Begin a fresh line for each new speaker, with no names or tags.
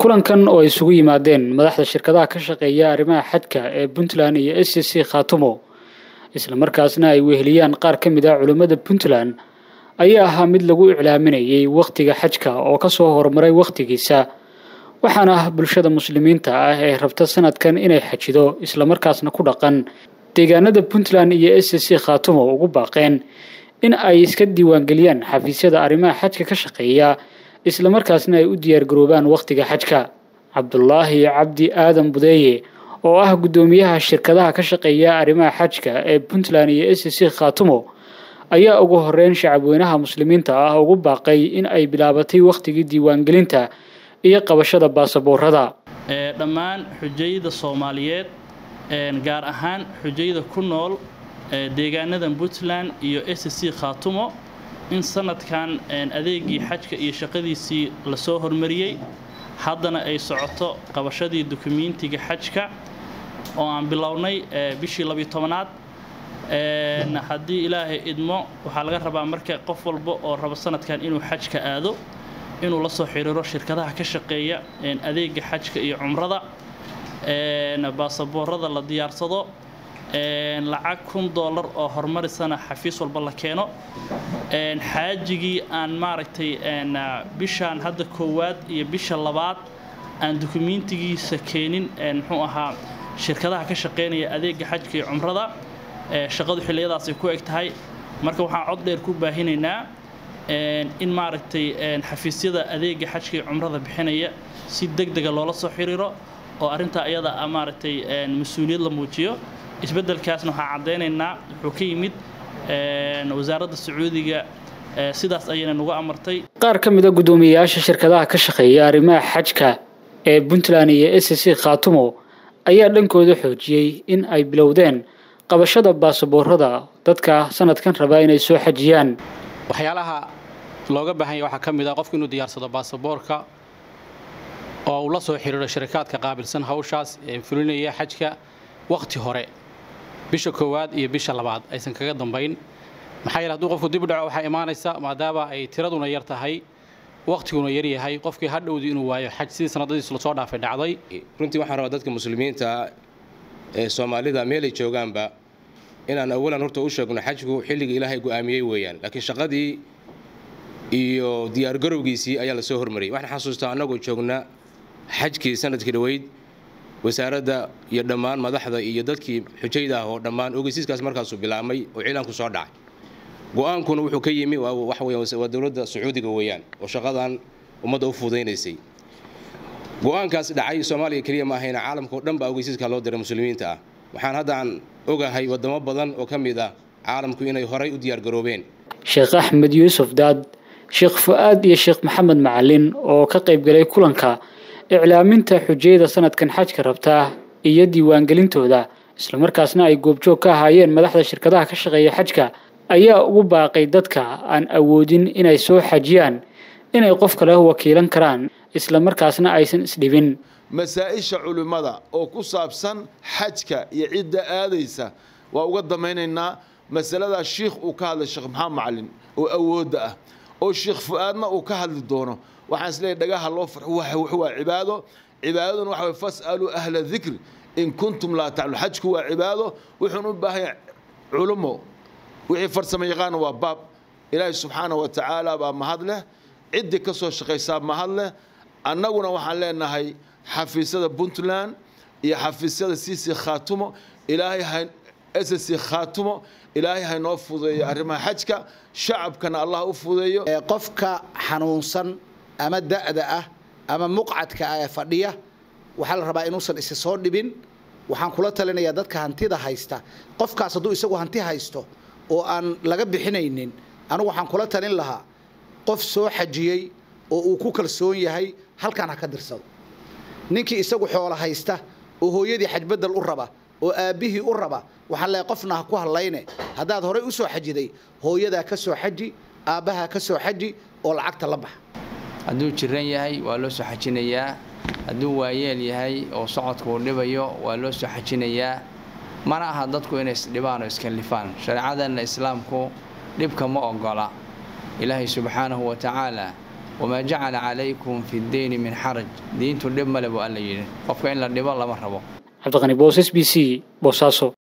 kulankan oo ay isugu yimaadeen madaxda shirkadaha ka shaqeeya arrimaha xajka ee puntland iyo s c c khaatumo islamarkaasna ay weheliyaan qaar ka mid ah culimmada puntland ayaa ahaa mid lagu iclaaminayay wakhtiga xajka oo kasoo horumaray wakhtigiisa waxaana ah bulshada muslimiinta ah ee rabta sanadkan inay xajido islamarkaasna ku dhaqan deegaanada puntland iyo s c khaatumo ugu baaqeen in ay iska diiwaangeliyaan xafiisyada arrimaha xajka ka shaqeeya islamarkaasna ay u diyaargaroobaan wakhtiga xajka cabdulaahi cabdi aadan budeeye oo ah guddoomiyaha shirkadaha ka shaqeeya arrimaha xajka ee puntland iyo s c khaatumo ayaa ugu horeyn shacabweynaha muslimiinta ah ugu baaqay in ay bilaabatay wakhtigii diiwaangelinta iyo qabashada baasaboorada
dhammaan xujayada soomaaliyeed gaar ahaan xujayada ku nool deegaanada puntland iyo s c khaatumo in sanadkan adeegii xajka iyo shaqadiisii lasoo hormariyey haddana ay socoto qabashadii dukumentiga xajka oo aan bilownay bishii labiyo tobanaad haddii ilaahay idmo waxaa laga rabaa marka qof walba oo rabo sanadkan inuu xajka aado inuu la soo xiriiro shirkadaha ka shaqeeya adeega xajka iyo cumrada baasaboorada la diyaarsado lacag kun doolar oo horumarisana xafiis walba la keeno xaajigii aan maaragtay bishaan hadda koowaad iyo bisha labaad aan dukumentigiisa keenin muxuu ahaa shirkadaha ka shaqeynaya adeega xajka iyo cumrada shaqadu xilliyadaasay ku eg tahay marka waxaan cod dheer ku baahinaynaa in maaragtay xafiisyada adeega xajka iyo cumrada bixinaya si deg dega loola soo xiriiro oo arrintaa iyada a maaragtay mas-uuliyad la muujiyo isbeddelkaasna waxaan caddaynaynaa wuxuu ka yimid wasaaradda sacuudiga sidaas ayayna nagu amartay
qaar ka mid a guddoomiyeyaasha shirkadaha ka shaqeeya arrimaha xajka ee puntland iyo s c khaatumo ayaa dhankooda xoojiyey in ay bilowdeen qabashada baasaboorada dadka sanadkan rabaa inay soo xajiyaan
waxyaalaha looga baahan yahy waxaa ka mid ah qofku inuu diyaarsado baasaboorka oo uu la soo xiriiro shirikaadka qaabilsan hawshaas ee fulinaya xajka wakhti hore bisha koowaad iyo bisha labaad aysan kaga dambayn maxaa yeele hadduu qofku dib u dhaco waxaa imaanaysa maadaama ay tiraduna yar tahay wakhtiguna yar yahay qofkii hadhowdii inuu waayo xaj sidii sanadadiis lasoo dhaafay dhacday
runtii waxaan rabaa dadka muslimiinta ee soomaalida meelay joogaanba inaan awalan horta u sheegno xajku xilliga ilaahay go'aamiyey weeyaan laakiin shaqadii iyo diyaargarowgiisii ayaa lasoo hormariyay waxaan xasuustaa annagoo joogna xajkii sanadkii dhoweyd wasaaradda iyo dhammaan madaxda iyo dadkii xujayda ah oo dhammaan ogeysiiskaas markaasuu bilaabmay oo ciidaanku soo dhacay go-aankuna wuxuu ka yimi waa dowladda sacuudiga weeyaan oo shaqadan ummadda u fudaynaysay go-aankaas dhacay soomaaliya keliya ma ahayna caalamka oo dhan baa ogeysiiska loo diray muslimiinta ah waxaan haddaan ogahay wadamo badan oo ka mid ah caalamku inay horay u diyaargaroobeen
sheekh axmed yuusuf daad sheekh fu-aad iyo sheekh maxamed macalin oo ka qaybgalay kulanka iclaaminta xujayada sanadkan xajka rabtaa iyo diiwaangelintooda islamarkaasna ay goobjoog ka ahaayeen madaxda shirkadaha ka shaqeeya xajka ayaa ugu baaqay dadka aan awoodin inay soo xajiyaan inay qof kale wakiilan karaan islamarkaasna aysan isdhibin
masaa-isha culimmada oo ku saabsan xajka iyo cidda aadaysa waa uga damaynaynaa masaladaa shiikh uu ka hadlay sheekh maxamed macalin oo awoodda ah oo sheekh fu-aadna uu ka hadli doono waxaan isleeyahy dhagaha loo farxo waa cibaado cibaadaduna waxa way fas'aluu ahla dikri in kuntum laa taclu xajku waa cibaado wuxuun u baahan yahay culummo wixii farsamo yaqaana waa baab ilaahay subxaana wa tacaala baa mahad leh ciddii ka soo shaqaysaa mahad leh annaguna waxaan leenahay xafiisyada puntland iyo xafiisyada cc khaatumo ilaahay ssc khaatumo ilaahay haynoo fudeeyo arrimaha xajka shacabkana allah u fudeeyo
qofka xanuunsan ama da'da ah ama muqcadka ah ee fadhiya waxaa la rabaa inuusan isi soo dhibin waxaan kula talinayaa dadka hantida haysta qofkaas hadduu isagu hanti haysto oo aan laga bixinaynin anigu waxaan kula talin lahaa qof soo xajiyey oo uu ku kalsoon yahay halkan ha ka dirsado ninkii isagu xoolo haysta oo hooyadii xajbedel u raba oo aabbihii u raba waxaan leeyahay qofna ha ku hadlayne haddaad horey u soo xajiday hooyadaa ka soo xaji aabbahaa ka soo xaji oo lacagta la baxa
hadduu jiran yahay waa loo soo xajinayaa hadduu waayeel yahay oo socodka uu dhibayo waa loo soo xajinayaa mana aha dadku inay isdhibaan oo iskallifaan shareecadanna islaamku dhibka ma ogola ilaahay subxaanahu wa tacaala wamaa jacala calaykum fi ddeyni min xaraj diintu dhib male buu alla yidhi qofka in la dhibo lama rabo
cabdiqani boos s b c boosaaso